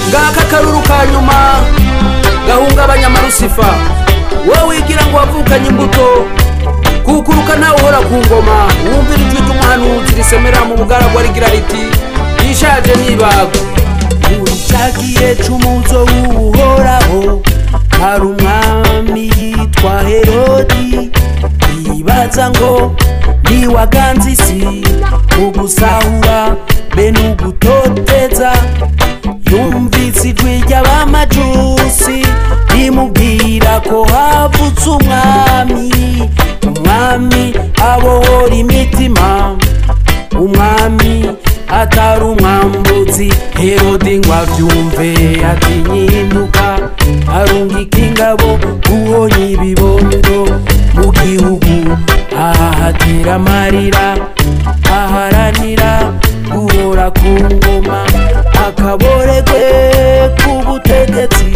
ngaka akaruru ka nyuma gahungabanya amarusifa wowe wigira ngo wavukanye imbuto kukuruka nawe uhora ku ngoma wumvira ijwi ry'umuhanuzi risemera mu bugaragwa rigira riti yishaje nibaga uricagiye c'umuzo w'uhoraho hari umwami yitwa herodi yibaza ngo niwaganza isi mu gusahura be n'ugutoteza yumvise ijwi ry'abamajusi rimubwira ko havutse umwami umwami abohora imitima umwami atari umwambuzi herodi ngo abyumve atinyinduka arungika ingabo guhonya ibibondo mu gihugu ahahatira amarira aharanira guhora ku ngoma akaboregwe k'ubutegetsi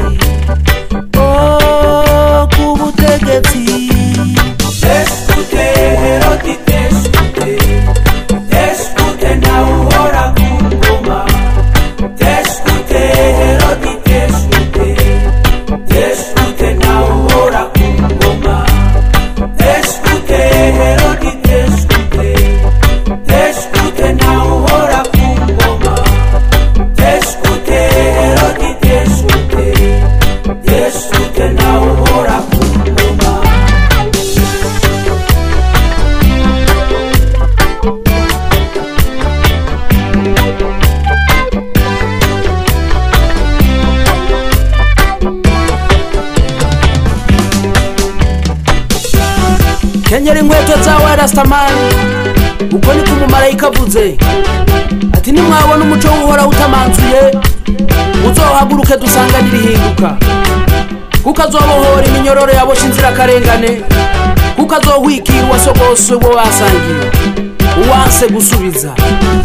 oh, k'ubutegetsi Teskute Herodi teskute Teskute na uhora ku ngoma Teskute Herodi teskute Teskute na uhora ku ngoma Teskute Herodi teskute Teskute na uhora ku ngoma Teskute Herodi teskute Teskute na uhora ku ngoma kenyera inkweto zawe rastamani uko niko umumarayika avuze ati nimwabona umuco w'uhoraho utamanzuye muzohaguruke dusanganire ihinduka kuko azobohora iminyororo yaboshe inzirakarengane kuko azohwikira uwasogose uwo basangiye uwanse gusubiza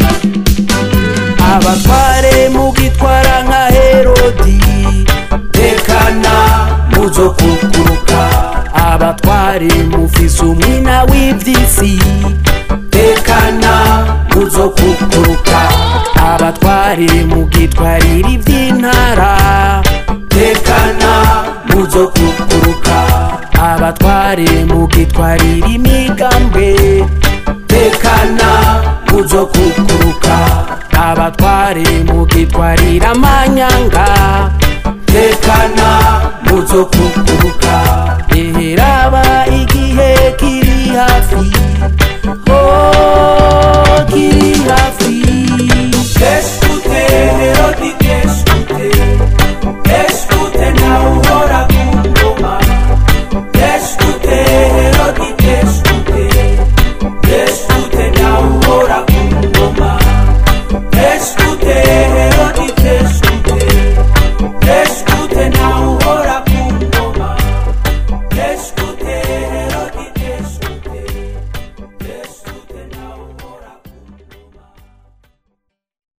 abatware mugitwara nka herodi tekana muzokukuruka abatware mufise umwina w'ivy'isi tekana muzokukuruka abatware mugitwarira ivy'intara tekana muzokukuruka abatware mugitwarira imigambwe tekana muzokukuruka abatware mugitwarira amanyanga tekana muzokukuruka eheraba igihe kiri hafi oh, kiri hafi Teskute